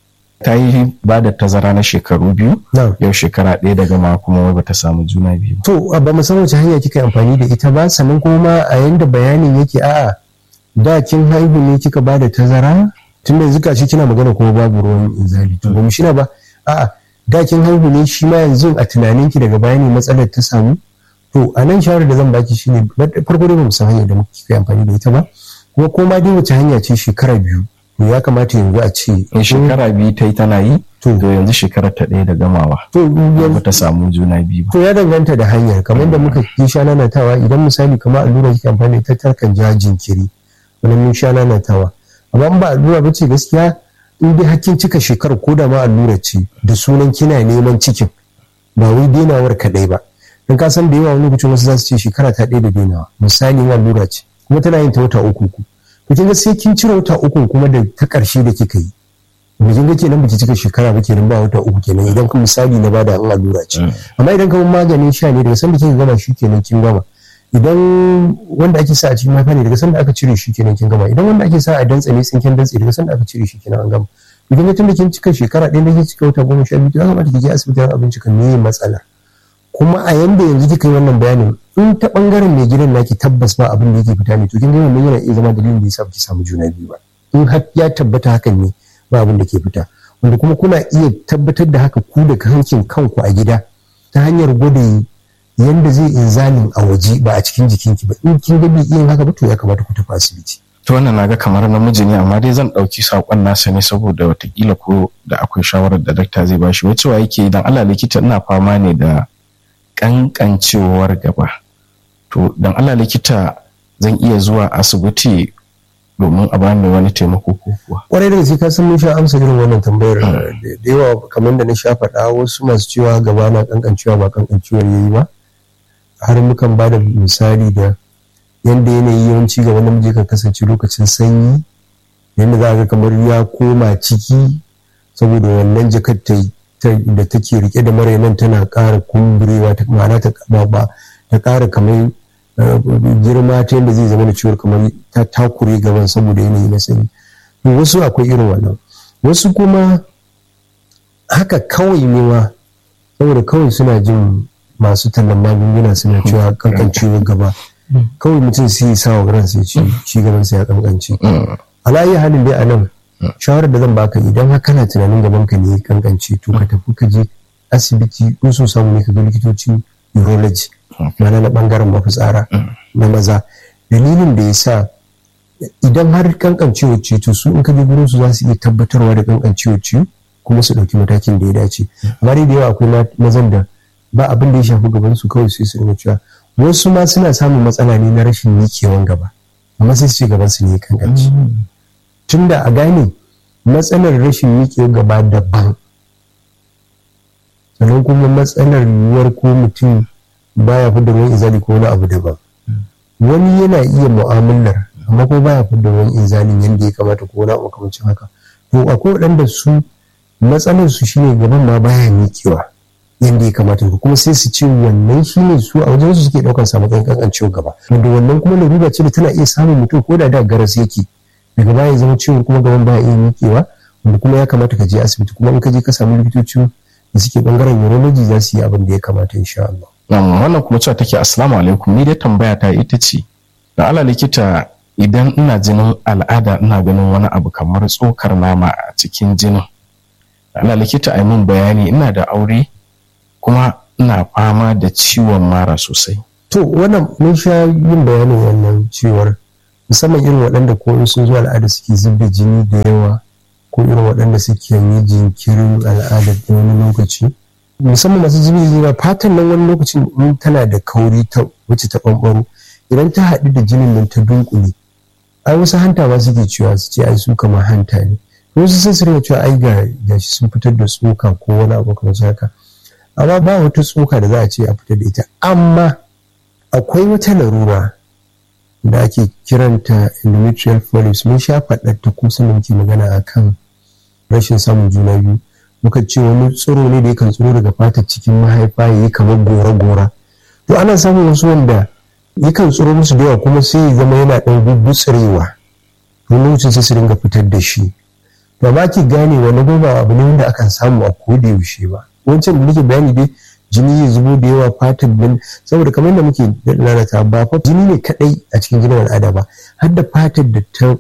ta yi ba da tazara na shekaru biyu yau shekara ɗaya daga ma kuma wai bata samu juna biyu to ba mu san wace hanya kika amfani da ita ba sannan kuma a yanda bayanin yake a'a da kin haihu ne kika ba da tazara tunda yanzu kashi kina magana kuma babu ruwan inzali to ba mu shina ba a'a da kin haihu ne shi ma yanzu a tunaninki daga baya ne matsalar ta samu to a nan shawarar da zan baki shine farko dai ba mu san hanyar da muke kai amfani da ita ba kuma ko ma dai wace hanya ce shekara biyu to ya kamata yanzu a ce in shekara biyu ta yi tana yi to yanzu shekara ta ɗaya da gamawa to ba ta samu juna biyu ba to ya danganta da hanyar kamar da muka yi sha nanatawa idan misali kamar allura kike amfani da ita takan ja jinkiri wani mun sha nanatawa amma in ba allura ba ce gaskiya in dai hakkin cika shekarar ko da ma allura ce da sunan kina neman cikin ba wai denawar kaɗai ba don ka san da yawa wani lokacin wasu za su ce shekara ta ɗaya da denawa misali in allura ce kuma tana yin ta wata uku ku to kin ga sai kin cire wata uku kuma da ta ƙarshe da kika yi ba kin ga kenan baki cika shekara ba kenan ba wata uku kenan idan kun misali na bada an allura ce amma idan kamar maganin sha ne daga san da kika gama shi kenan kin gama idan wanda ake sa a cikin mahaifa ne daga sanda aka cire shi kenan kin gama idan wanda ake sa a dantse ne tsinken dantse daga sanda aka cire shi kenan an gama idan ya tunda kin cika shekara ɗaya da kin cika wata goma sha biyu ya kamata ki je asibiti don abinci kan me matsalar kuma a yanda yanzu kika yi wannan bayanin in ta bangaren mai gidan naki tabbas ba abin da yake fita ne to kin ga wannan yana iya zama dalilin da yasa ki samu juna biyu ba in har ya tabbata hakan ne ba abin da ke fita wanda kuma kuna iya tabbatar da haka ku da hankin kanku a gida ta hanyar gwada yanda zai inzalin a waje ba a cikin jikinki ba in kin ga bai iya haka ba to ya kamata ku tafi asibiti to wannan naga kamar namiji ne amma dai zan ɗauki saƙon nasa ne saboda watakila ko da akwai shawarar da dakta zai bashi wacce wa yake idan Allah likita ina fama ne da kankancewar gaba to dan Allah likita zan iya zuwa asibiti domin a bani wani taimako ko kuwa kwarai da gaske ka san mun sha amsa irin wannan tambayar da yawa kamar da na sha faɗa wasu masu cewa gaba na kankancewa ba kankancewar yayi ba har mukan ba da misali da yadda yanayi yawanci ga namiji kan kasance lokacin sanyi yadda za ga kamar ya koma ciki saboda wannan jakar da take rike da marainan tana ƙara kumburewa ta ma'ana ta ba ta ƙara kamar girma ta yadda zai zama da ciwon kamar ta takure gaban saboda yanayi na sanyi wasu akwai irin wannan wasu kuma haka kawai ne ma saboda kawai suna jin masu tallan magunguna suna cewa kankancewar gaba kawai mutum sai sa wa ransa ya ci shi gaban sa ya kankance alayi halin dai a nan shawarar da zan baka idan har kana tunanin gaban ka ne ya kankance to ka tafi ka je asibiti in so samu ne ka ga likitocin urology mana na bangaren mafitsara na maza dalilin da ya sa idan har kankancewar ce to su in ka je gurin su za su iya tabbatarwa da kankancewar ce kuma su ɗauki matakin da ya dace amma dai da yawa akwai mazan da ba abin da ya shafi gaban su kawai sai su cewa wasu ma suna samun matsala ne na rashin miƙewan gaba amma sai su ce gaban su ne kankanci tunda a gane matsalar rashin miƙewan gaba daban sannan kuma matsalar yiwuwar ko mutum baya fi da ruwan izali ko wani abu daban wani yana iya mu'amalar amma ko baya fi da ruwan izalin yadda ya kamata ko wani abu makamancin haka to akwai waɗanda su matsalar su shine gaban ma baya miƙewa yadda ya kamata kuma sai su ce wannan shi ne su a wajen su suke ɗaukar sa matsayin kankancewa gaba wanda wannan kuma larura ce da tana iya samun mutum ko da da garas yake daga baya ya zama ciwon kuma gaban baya iya miƙewa wanda kuma ya kamata ka je asibiti kuma in ka je ka samu likitoci da suke bangaren urology za su yi abin da ya kamata insha Allah. wannan kuma cewa take assalamu alaikum ni dai tambaya ta ita ce da ala likita idan ina jinin al'ada ina ganin wani abu kamar tsokar nama a cikin jinin ala likita a min bayani ina da aure kuma ina fama da ciwon mara sosai to wannan mun sha yin bayanin wannan ciwar musamman irin waɗanda ko in sun zo al'ada suke zub da jini da yawa ko irin waɗanda suke yi jinkirin al'ada da wani lokaci musamman masu zubi jini fatan nan wani lokacin in tana da kauri ta wacce ta ɓanɓaro idan ta haɗu da jinin nan ta dunkule ai wasu hanta ba suke cewa su ce ai su kamar hanta ne wasu sai su rinka cewa ai ga gashi sun fitar da tsoka ko wani abu kamar haka amma ba wata tsoka da za a ce a fitar da ita amma akwai wata larura da ake kiranta endometrial polyps mun sha faɗar ta kusa da muke magana akan rashin samun juna biyu muka ce wani tsiro ne da yakan tsiro daga fatar cikin mahaifa ya yi kamar gora-gora to ana samun wasu wanda yakan tsiro musu da yawa kuma sai ya zama yana ɗan gugutsirewa to lokacin sai su dinga fitar da shi ba ma ki gane wani ba abu ne wanda akan samu a koda yaushe ba wancan da nake bayani dai jini ya zubo da yawa fatar din saboda kamar da muke lalata ba fa jini ne kadai a cikin jinin al'ada ba har da fatar da ta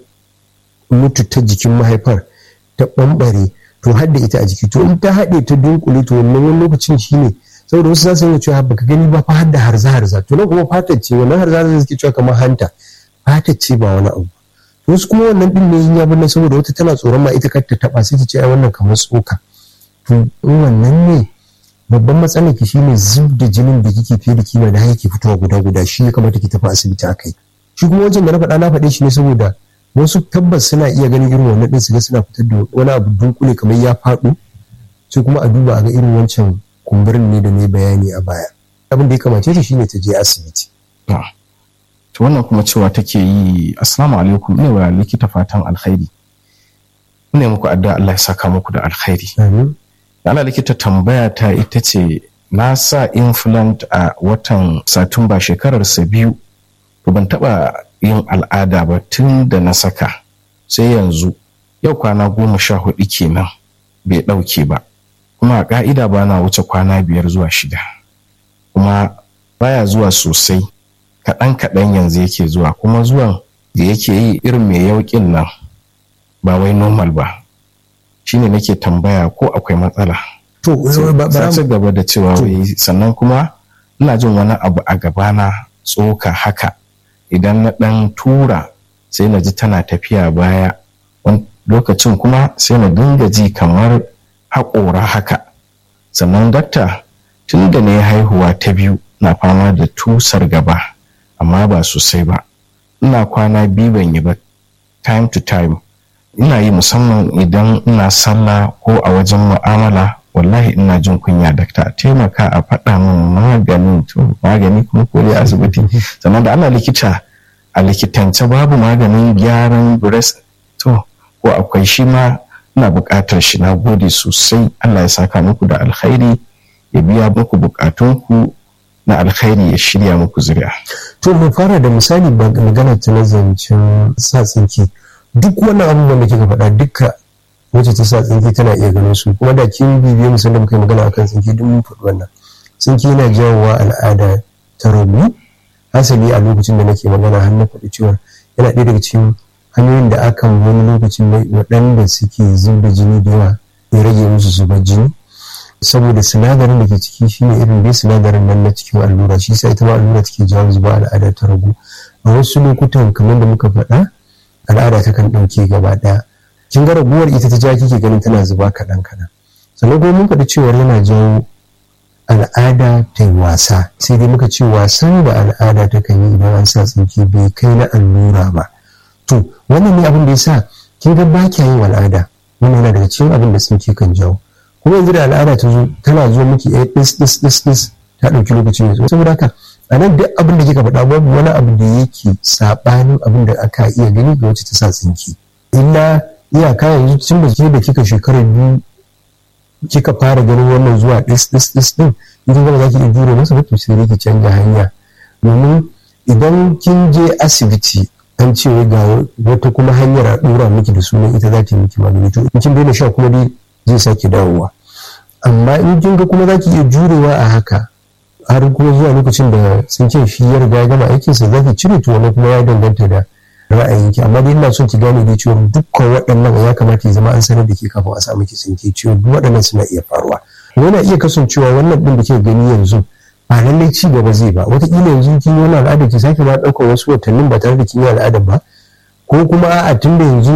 mutu ta jikin mahaifar ta bambare to har da ita a jiki to in ta haɗe ta dunkule to wannan wani lokacin shi ne saboda wasu za su yi cewa baka gani ba fa har da harza harza to nan kuma fatar ce wannan harza harza suke cewa kamar hanta fatar ce ba wani abu wasu kuma wannan din ne ya binne saboda wata tana tsoron ma ita kar ta taba sai ta ce ai wannan kamar tsoka to in wannan ne babban matsalar ki shine zub da jinin da kike fiye da kima da yake fitowa guda guda shi ya kamata ki tafi asibiti akai shi kuma wajen da na faɗa na faɗe shi ne saboda wasu tabbas suna iya ganin irin wannan din su ga suna fitar da wani abu dunkule kamar ya faɗo sai kuma a duba a ga irin wancan kumburin ne da ne bayani a baya abin da ya kamace shi shine ta je asibiti to wannan kuma cewa take yi assalamu alaikum ina wa likita fatan alkhairi ina muku addu'a Allah ya saka muku da alkhairi amin Allah likita tambaya ta ita ce na sa implant a watan satumba shekararsa biyu to ban taba yin al'ada ba tun da na saka sai yanzu yau kwana goma sha hudu kenan bai ɗauke ba kuma a ƙa'ida ba na wuce kwana biyar zuwa shida kuma baya zuwa sosai kaɗan kaɗan yanzu yake zuwa kuma zuwan da yake yi irin mai yauƙin nan ba wai normal ba shine nake tambaya ko akwai matsala to sai ci gaba da cewa wai sannan kuma ina jin wani abu a gabana tsoka haka idan na ɗan tura sai na ji tana tafiya baya wani lokacin kuma sai na dinga ji kamar haƙora haka sannan dakta tun da na yi haihuwa ta biyu na fama da tusar gaba amma ba sosai ba ina kwana biyu ban yi ba time to time ina yi musamman idan ina sallah ko a wajen mu'amala wallahi ina jin kunya dakta a taimaka a faɗa min maganin to magani kuma ko dai asibiti sannan da ana likita a likitance babu maganin gyaran breast to ko akwai shi ma ina buƙatar shi na gode sosai Allah ya saka muku da alkhairi ya biya muku buƙatunku na alkhairi ya shirya muku zuri'a to mu fara da misali magana ta na zancen sa tsinki duk wannan abubuwan da kika faɗa duka wacce ta sa tsinki tana iya ganin su kuma da kin bibiye musan da muka yi magana akan tsinki duk mun faɗi wannan tsinki yana jawowa al'ada ta rabu hasali a lokacin da nake magana har na faɗi cewa yana ɗaya daga cikin hanyoyin da akan wani lokacin waɗanda suke zuba jini da yawa ya rage musu zubar jini saboda sinadarin da ke ciki shine irin dai sinadarin nan na cikin allura shi sa ita ma allura take jawo zuba al'ada ta ragu a wasu lokutan kamar da muka faɗa al'ada ta kan ɗauke gaba ɗaya kin ga raguwar ita ta ja kike ganin tana zuba kaɗan kaɗan sannan kuma mun faɗi cewar yana jawo al'ada ta yi wasa sai dai muka ce wasan da al'ada ta kan yi idan an sa tsinke bai kai na allura ba to wannan ne abin da ya sa kin ga ba kya yin al'ada wannan yana daga cikin abin da tsinke kan jawo kuma yanzu da al'ada ta zo tana zo miki ɗaya ɗis ɗis ɗis ɗis ta ɗauki lokaci mai tsawo saboda haka a nan duk abin da kika faɗa babu wani abu da yake saɓanin abin da aka iya gani ga wacce ta sa tsinki illa iyaka yanzu tun da ke da kika shekara biyu kika fara ganin wannan zuwa ɗis ɗis ɗis ɗin idan ba za ki iya jure masa ba to sai ki canja hanya domin idan kin je asibiti an ce ga wata kuma hanyar a ɗora miki da sunan ita za ta yi miki magani to in kin daina sha kuma dai zai sake dawowa amma in kin ga kuma za ki iya jurewa a haka har kuma zuwa lokacin da sun ce shi ya riga ya gama aikinsa za ki cire to wani kuma ya danganta da ra'ayinki amma dai ina son ki gane dai cewa dukkan waɗannan ya kamata ya zama an sanar da ke kafin a samu ki tsinke cewa duk waɗannan suna iya faruwa yana iya kasancewa wannan ɗin da ke gani yanzu ba lallai ci gaba zai ba wataƙila yanzu kin yi wani al'ada ki sake ma ɗaukar wasu watannin ba tare da kin yi al'ada ba ko kuma a tun da yanzu